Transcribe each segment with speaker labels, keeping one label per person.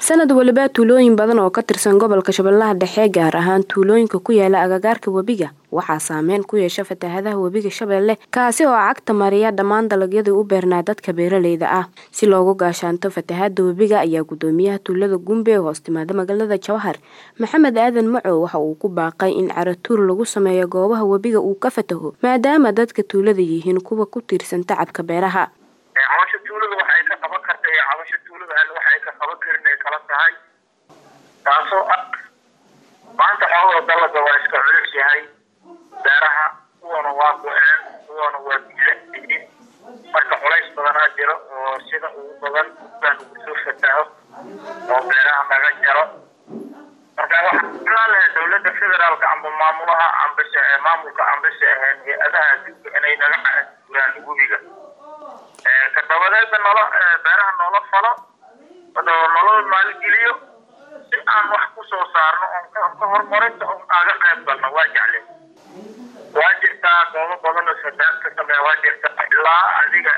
Speaker 1: sanad waliba tuulooyin badan oo ka tirsan gobolka shabeellaha dhexe gaar ahaan tuulooyinka ku yaala agagaarka webiga waxaa saameyn ku yeesha fatahaadaha webiga shabeelle kaasi oo cagta mariya dhammaan dalagyadii u beernaa dadka beeraleyda ah si loogu gaashaanto fatahaada webiga ayaa gudoomiyaha tuulada gumbe ee hoos timaada magaalada jawhar maxamed aadan macow waxa uu ku baaqay in caratuur lagu sameeyo goobaha webiga uu ka fataho maadaama dadka tuulada yihiin kuwa ku tiirsan tacabka beeraha
Speaker 2: cabasha tuulada waxay ka qaban karta iyo cabasha tuulada alle waxay ka qaban karin ay kala tahay taasoo ah maanta xoogoo dalaga waa iska culus yahay beeraha kuwana waa go-een kuwana waa bilayihiin marka culays badanaa jiro oo sida ugu badan baan ugu soo fataho oo beeraha naga jaro marka waxaa jeclaan lahay dowladda federaalka amba maamulaha ambase maamulka ambase ahayn hay-adaha adduunka inay naga guuraan webiga kadabadeedna nolo beeraha noola falo nolola maalgeliyo si aan wax kusoo saarno oon ka horumarinta on aaga qayb galno waa jecle waa jirtaa goobo badan oo fataad ka sameeya waa jirtaa ilaa adiga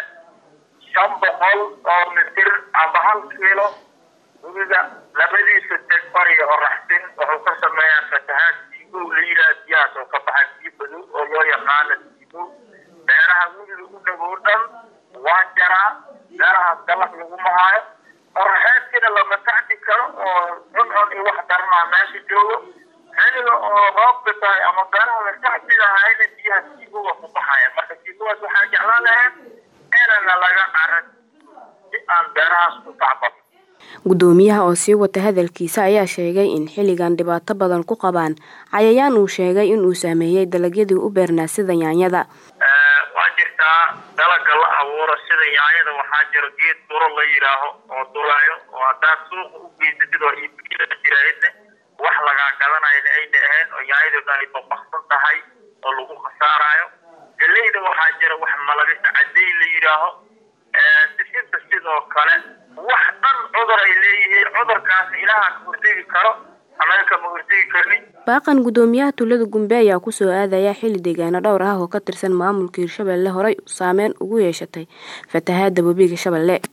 Speaker 2: shan boqol oo mitir amba hal kiilo webiga labadiisa deg bariga oo raxsin wuxuu ka sameeyaa fatahaad siibow la yidhaha biyahaas oo ka baxa biyo badow oo loo yaqaano siibow beeraha webiga u dhagow dhan waa jaraa beerahaas dalag laguma haayo qoraxeedkina lama tacdi karo oo cuncun iyo wax daranaa meesha joogo xiliga oo roobka tahay ama beeraha la tacdi lahayna biyaha siibowa ku baxaya marka siibowaas waxaa jeclaan lahayn inana laga caran si aan beerahaas ku tacbano
Speaker 1: gudoomiyaha oo sii wata hadalkiisa ayaa sheegay in xilligan dhibaato badan ku qabaan cayayaan uu sheegay inuu saameeyey dalagyadii u beernaa sida yaanyada
Speaker 2: waa jirtaa dalaga la abuuro sida yaanyada waxaa jiro geed duro la yidhaaho oo durayo oo haddaad suuqa u geysatid oo iibkila jiraydne wax lagaa gadanayna ayna ahayn oo yaanyadu dhan ay babaksan tahay oo lagu khasaarayo galeyda waxaa jira wax malabisa cadey la yidhaaho sisinta sidoo kale wax dhan cudur ay leeyihiin cudurkaasna ilaaha ka hortegi karo anaga kama hortegi karnin
Speaker 1: baaqan gudoomiyaha tuulada gumbe ayaa kusoo aadaya xilli deegaano dhowr ah oo ka tirsan maamulka hirshabelle horey saameyn ugu yeeshatay fatahaada webiga shabeelle